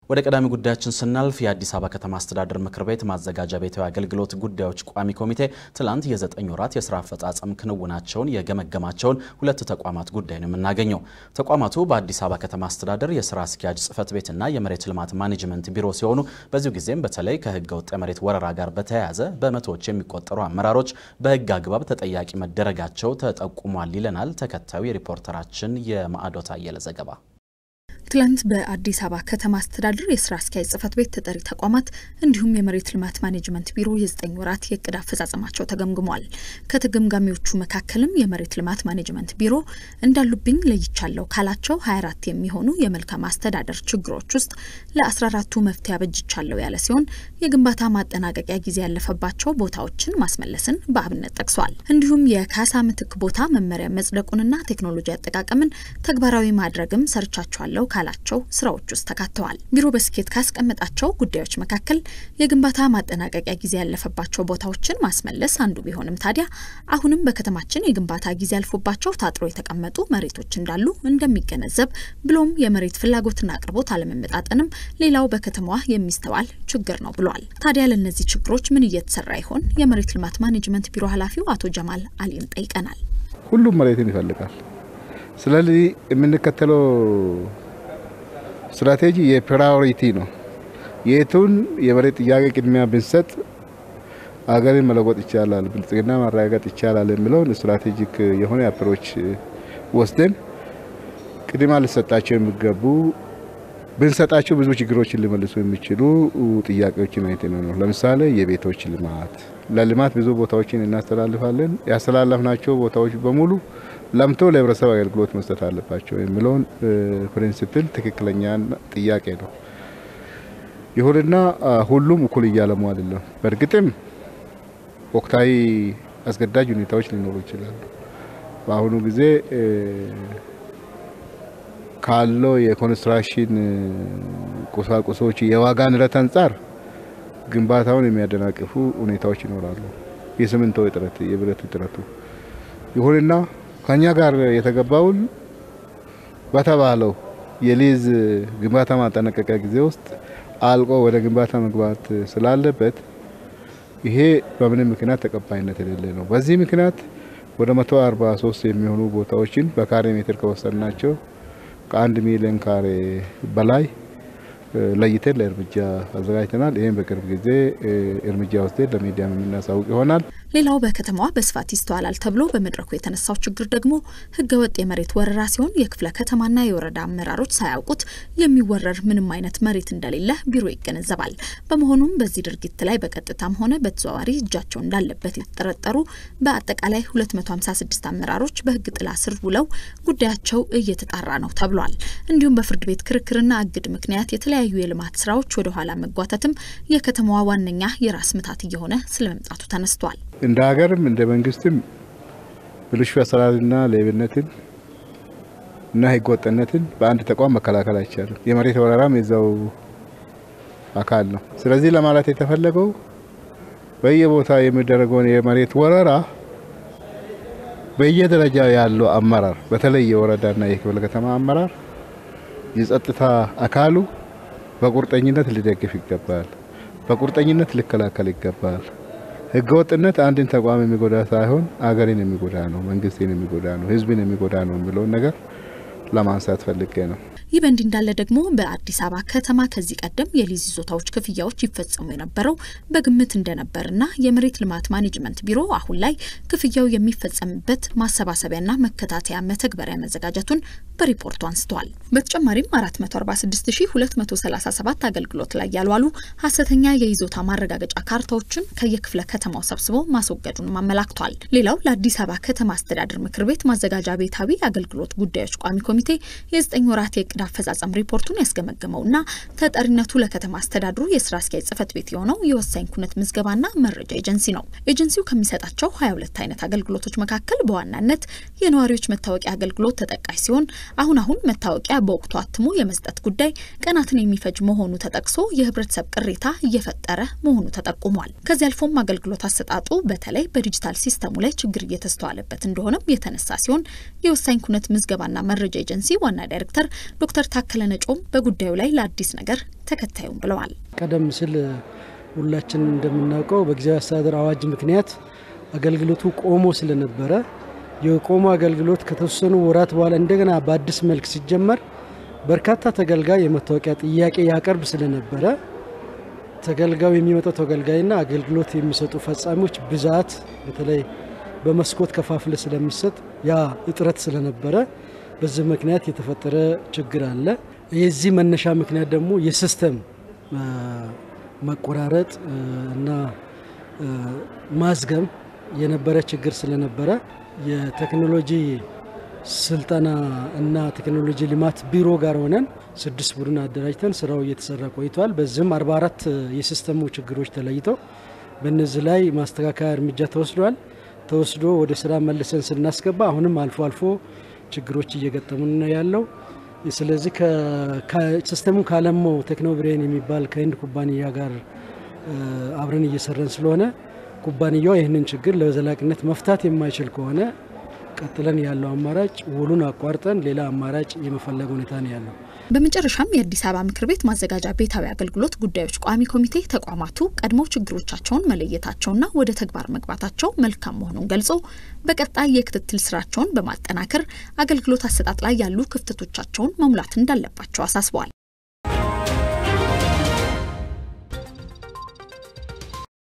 ወደ ቀዳሚ ጉዳያችን ስናልፍ የአዲስ አበባ ከተማ አስተዳደር ምክር ቤት ማዘጋጃ ቤታዊ አገልግሎት ጉዳዮች ቋሚ ኮሚቴ ትላንት የዘጠኝ ወራት የስራ አፈጻጸም ክንውናቸውን የገመገማቸውን ሁለት ተቋማት ጉዳይ ነው የምናገኘው። ተቋማቱ በአዲስ አበባ ከተማ አስተዳደር የስራ አስኪያጅ ጽህፈት ቤትና የመሬት ልማት ማኔጅመንት ቢሮ ሲሆኑ በዚሁ ጊዜም በተለይ ከህገ ወጥ የመሬት ወረራ ጋር በተያያዘ በመቶዎች የሚቆጠሩ አመራሮች በህግ አግባብ ተጠያቂ መደረጋቸው ተጠቁሟል ይለናል ተከታዩ የሪፖርተራችን የማዕዶት አየለ ዘገባ። ትላንት በአዲስ አበባ ከተማ አስተዳደር የስራ አስኪያጅ ጽህፈት ቤት ተጠሪ ተቋማት እንዲሁም የመሬት ልማት ማኔጅመንት ቢሮ የዘጠኝ ወራት የእቅድ አፈጻጸማቸው ተገምግሟል። ከተገምጋሚዎቹ መካከልም የመሬት ልማት ማኔጅመንት ቢሮ እንዳሉብኝ ለይቻለሁ ካላቸው 24 የሚሆኑ የመልካም አስተዳደር ችግሮች ውስጥ ለ14ቱ መፍትሄ አበጅቻለሁ ያለ ሲሆን የግንባታ ማጠናቀቂያ ጊዜ ያለፈባቸው ቦታዎችን ማስመለስን በአብነት ጠቅሷል። እንዲሁም የካሳ ምትክ ቦታ መመሪያ መጽደቁንና ቴክኖሎጂ አጠቃቀምን ተግባራዊ ማድረግም ሰርቻቸዋለሁ ካላቸው ስራዎች ውስጥ ተካተዋል። ቢሮ በስኬት ካስቀመጣቸው ጉዳዮች መካከል የግንባታ ማጠናቀቂያ ጊዜ ያለፈባቸው ቦታዎችን ማስመለስ አንዱ ቢሆንም ታዲያ አሁንም በከተማችን የግንባታ ጊዜ ያልፎባቸው ታጥሮ የተቀመጡ መሬቶች እንዳሉ እንደሚገነዘብ ብሎም የመሬት ፍላጎትና አቅርቦት አለመመጣጠንም ሌላው በከተማዋ የሚስተዋል ችግር ነው ብሏል። ታዲያ ለእነዚህ ችግሮች ምን እየተሰራ ይሆን? የመሬት ልማት ማኔጅመንት ቢሮ ኃላፊው አቶ ጀማል አሊን ጠይቀናል። ሁሉም መሬትን ይፈልጋል። ስለዚህ የምንከተለው ስትራቴጂ የፕራዮሪቲ ነው። የቱን የመሬት ጥያቄ ቅድሚያ ብንሰጥ አገርን መለወጥ ይቻላል፣ ብልጽግና ማረጋገጥ ይቻላል የሚለውን ስትራቴጂክ የሆነ አፕሮች ወስደን ቅድሚያ ሊሰጣቸው የሚገቡ ብንሰጣቸው ብዙ ችግሮችን ሊመልሱ የሚችሉ ጥያቄዎችን አይተን ነው። ለምሳሌ የቤቶች ልማት፣ ለልማት ብዙ ቦታዎችን እናስተላልፋለን። ያስተላለፍናቸው ቦታዎች በሙሉ ለምቶ ለህብረተሰብ አገልግሎት መስጠት አለባቸው የሚለውን ፕሪንሲፕል ትክክለኛ ጥያቄ ነው። ይሁንና ሁሉም እኩል እያለሙ አይደለም። በእርግጥም ወቅታዊ አስገዳጅ ሁኔታዎች ሊኖሩ ይችላሉ። በአሁኑ ጊዜ ካለው የኮንስትራክሽን ቁሳቁሶች የዋጋ ንረት አንጻር ግንባታውን የሚያደናቅፉ ሁኔታዎች ይኖራሉ። የሲሚንቶ እጥረት፣ የብረት እጥረቱ ይሁንና ከኛ ጋር የተገባውን በተባለው የሊዝ ግንባታ ማጠናቀቂያ ጊዜ ውስጥ አልቆ ወደ ግንባታ መግባት ስላለበት ይሄ በምንም ምክንያት ተቀባይነት የሌለ ነው። በዚህ ምክንያት ወደ 143 የሚሆኑ ቦታዎችን በካሬ ሜትር ከወሰድናቸው ከአንድ ሚሊዮን ካሬ በላይ ለይተን ለእርምጃ አዘጋጅተናል። ይህም በቅርብ ጊዜ እርምጃ ወስደን ለሚዲያም የምናሳውቅ ይሆናል። ሌላው በከተማዋ በስፋት ይስተዋላል ተብሎ በመድረኩ የተነሳው ችግር ደግሞ ህገወጥ የመሬት ወረራ ሲሆን የክፍለ ከተማና የወረዳ አመራሮች ሳያውቁት የሚወረር ምንም አይነት መሬት እንደሌለ ቢሮ ይገነዘባል። በመሆኑም በዚህ ድርጊት ላይ በቀጥታም ሆነ በተዘዋዋሪ እጃቸው እንዳለበት የተጠረጠሩ በአጠቃላይ 256 አመራሮች በህግ ጥላ ስር ውለው ጉዳያቸው እየተጣራ ነው ተብሏል። እንዲሁም በፍርድ ቤት ክርክርና እግድ ምክንያት የተለያዩ የልማት ስራዎች ወደ ኋላ መጓተትም የከተማዋ ዋነኛ የራስ ምታት እየሆነ ስለመምጣቱ ተነስቷል። እንደ ሀገርም እንደ መንግስትም ብልሹ አሰራርና ሌብነትን እና ህገወጥነትን በአንድ ተቋም መከላከል አይቻልም። የመሬት ወረራም የዛው አካል ነው። ስለዚህ ለማለት የተፈለገው በየቦታ የሚደረገውን የመሬት ወረራ በየደረጃ ያለው አመራር በተለይ የወረዳና የክፍለ ከተማ አመራር የጸጥታ አካሉ በቁርጠኝነት ሊደግፍ ይገባል። በቁርጠኝነት ሊከላከል ይገባል። ህገወጥነት አንድን ተቋም የሚጎዳ ሳይሆን አገርን የሚጎዳ ነው፣ መንግስትን የሚጎዳ ነው፣ ህዝብን የሚጎዳ ነው የሚለውን ነገር ለማንሳት ፈልጌ ነው። ይህ በእንዲህ እንዳለ ደግሞ በአዲስ አበባ ከተማ ከዚህ ቀደም የሊዝ ይዞታዎች ክፍያዎች ይፈጸሙ የነበረው በግምት እንደነበርና የመሬት ልማት ማኔጅመንት ቢሮ አሁን ላይ ክፍያው የሚፈጸምበት ማሰባሰቢያና መከታተያ መተግበሪያ መዘጋጀቱን በሪፖርቱ አንስተዋል። በተጨማሪም 446237 አገልግሎት ላይ ያልዋሉ ሀሰተኛ የይዞታ ማረጋገጫ ካርታዎችን ከየክፍለ ከተማው ሰብስቦ ማስወገዱንም አመላክቷል። ሌላው ለአዲስ አበባ ከተማ አስተዳደር ምክር ቤት ማዘጋጃ ቤታዊ አገልግሎት ጉዳዮች ቋሚ ኮሚቴ የዘጠኝ ወራት የእቅድ አፈጻጸም ሪፖርቱን ያስገመገመውና ተጠሪነቱ ለከተማ አስተዳድሩ የስራ አስኪያጅ ጽህፈት ቤት የሆነው የወሳኝ ኩነት ምዝገባና መረጃ ኤጀንሲ ነው። ኤጀንሲው ከሚሰጣቸው 22 አይነት አገልግሎቶች መካከል በዋናነት የነዋሪዎች መታወቂያ አገልግሎት ተጠቃሽ ሲሆን አሁን አሁን መታወቂያ በወቅቱ አትሞ የመስጠት ጉዳይ ቀናትን የሚፈጅ መሆኑ ተጠቅሶ የህብረተሰብ ቅሬታ እየፈጠረ መሆኑ ተጠቁሟል። ከዚህ አልፎም አገልግሎት አሰጣጡ በተለይ በዲጂታል ሲስተሙ ላይ ችግር እየተስተዋለበት እንደሆነም የተነሳ ሲሆን የወሳኝ ኩነት ምዝገባና መረጃ ኤጀንሲ ዋና ዳይሬክተር ዶክተር ታከለ ነጮም በጉዳዩ ላይ ለአዲስ ነገር ተከታዩም ብለዋል። ቀደም ሲል ሁላችን እንደምናውቀው በጊዜያዊ አስተዳደር አዋጅ ምክንያት አገልግሎቱ ቆሞ ስለነበረ የቆሞ አገልግሎት ከተወሰኑ ወራት በኋላ እንደገና በአዲስ መልክ ሲጀመር በርካታ ተገልጋይ የመታወቂያ ጥያቄ ያቀርብ ስለነበረ ተገልጋዩ የሚመጣው ተገልጋይና አገልግሎት የሚሰጡ ፈጻሚዎች ብዛት በተለይ በመስኮት ከፋፍለ ስለሚሰጥ ያ እጥረት ስለነበረ በዚህ ምክንያት የተፈጠረ ችግር አለ። የዚህ መነሻ ምክንያት ደግሞ የሲስተም መቆራረጥ እና ማዝገም የነበረ ችግር ስለነበረ የቴክኖሎጂ ስልጠና እና ቴክኖሎጂ ልማት ቢሮ ጋር ሆነን ስድስት ቡድን አደራጅተን ስራው እየተሰራ ቆይተዋል። በዚህም 44 የሲስተሙ ችግሮች ተለይተው በእነዚህ ላይ ማስተካከያ እርምጃ ተወስዷል። ተወስዶ ወደ ስራ መልሰን ስናስገባ አሁንም አልፎ አልፎ ችግሮች እየገጠሙን ነው ያለው። ስለዚህ ሲስተሙ ካለማው ቴክኖብሬን የሚባል ከህንድ ኩባንያ ጋር አብረን እየሰራን ስለሆነ ኩባንያው ይህንን ችግር ለዘላቂነት መፍታት የማይችል ከሆነ ቀጥለን ያለው አማራጭ ውሉን አቋርጠን ሌላ አማራጭ የመፈለግ ሁኔታ ነው ያለው። በመጨረሻም የአዲስ አበባ ምክር ቤት ማዘጋጃ ቤታዊ አገልግሎት ጉዳዮች ቋሚ ኮሚቴ ተቋማቱ ቀድመው ችግሮቻቸውን መለየታቸውና ወደ ተግባር መግባታቸው መልካም መሆኑን ገልጾ በቀጣይ የክትትል ስራቸውን በማጠናከር አገልግሎት አሰጣጥ ላይ ያሉ ክፍተቶቻቸውን መሙላት እንዳለባቸው አሳስበዋል።